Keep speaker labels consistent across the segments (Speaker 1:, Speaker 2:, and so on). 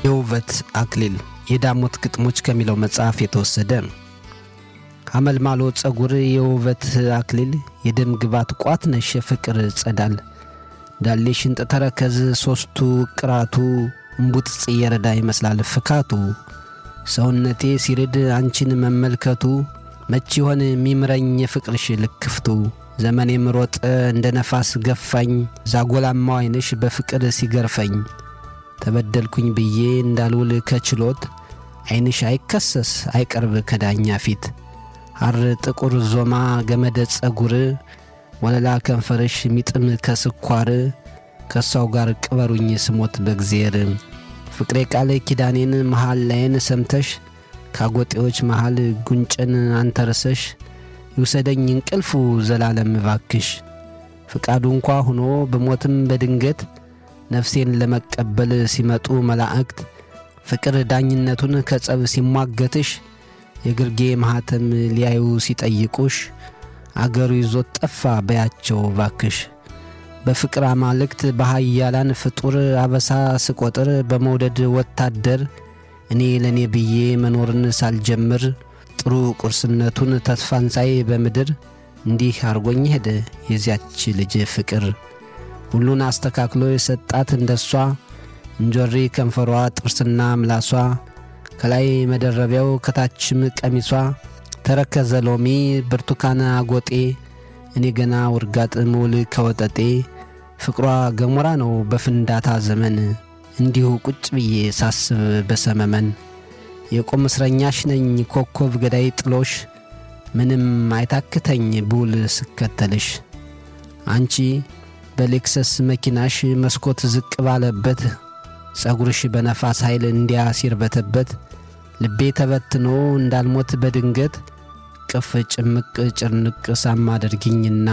Speaker 1: የውበት አክሊል የዳሞት ግጥሞች ከሚለው መጽሐፍ የተወሰደ። አመልማሎ ጸጉር የውበት አክሊል የደም ግባት ቋት ነሽ የፍቅር ጸዳል ዳሌ ሽንጥ ተረከዝ ሶስቱ ቅራቱ እምቡጥ ጽየረዳ ይመስላል ፍካቱ ሰውነቴ ሲርድ አንቺን መመልከቱ መች ይሆን የሚምረኝ የፍቅርሽ ልክፍቱ ዘመኔም ሮጠ እንደ ነፋስ ገፋኝ ዛጎላማው ዓይንሽ በፍቅር ሲገርፈኝ ተበደልኩኝ ብዬ እንዳልውል ከችሎት ዓይንሽ አይከሰስ አይቀርብ ከዳኛ ፊት ሐር ጥቁር ዞማ ገመደ ጸጉር ወለላ ከንፈርሽ ሚጥም ከስኳር ከእሷው ጋር ቅበሩኝ ስሞት በእግዜር ፍቅሬ ቃል ኪዳኔን መሃል ላይን ሰምተሽ ካጎጤዎች መሃል ጉንጭን አንተርሰሽ ይውሰደኝ እንቅልፉ ዘላለም ባክሽ ፍቃዱ እንኳ ሆኖ በሞትም በድንገት ነፍሴን ለመቀበል ሲመጡ መላእክት ፍቅር ዳኝነቱን ከጸብ ሲሟገትሽ የግርጌ ማኅተም ሊያዩ ሲጠይቁሽ አገሩ ይዞት ጠፋ በያቸው ባክሽ በፍቅር አማልክት በሃያላን ፍጡር አበሳ ስቆጥር በመውደድ ወታደር እኔ ለእኔ ብዬ መኖርን ሳልጀምር ጥሩ ቁርስነቱን ተስፋን ሳይ በምድር እንዲህ አርጎኝ ሄደ የዚያች ልጅ ፍቅር ሁሉን አስተካክሎ የሰጣት እንደሷ እንጆሪ ከንፈሯ ጥርስና ምላሷ ከላይ መደረቢያው ከታችም ቀሚሷ ተረከዘ ሎሚ ብርቱካን አጎጤ እኔ ገና ውርጋጥ ምውል ከወጠጤ ፍቅሯ ገሞራ ነው በፍንዳታ ዘመን እንዲሁ ቁጭ ብዬ ሳስብ በሰመመን የቁም እስረኛሽ ነኝ ኮከብ ገዳይ ጥሎሽ ምንም አይታክተኝ ብውል ስከተልሽ አንቺ በሌክሰስ መኪናሽ መስኮት ዝቅ ባለበት ጸጉርሽ በነፋስ ኃይል እንዲያ ሲርበተበት ልቤ ተበትኖ እንዳልሞት በድንገት ቅፍ ጭምቅ ጭርንቅ ሳም አድርጊኝና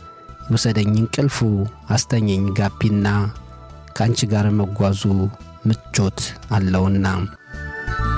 Speaker 1: የውሰደኝ እንቅልፉ አስተኘኝ ጋቢና ከአንቺ ጋር መጓዙ ምቾት አለውና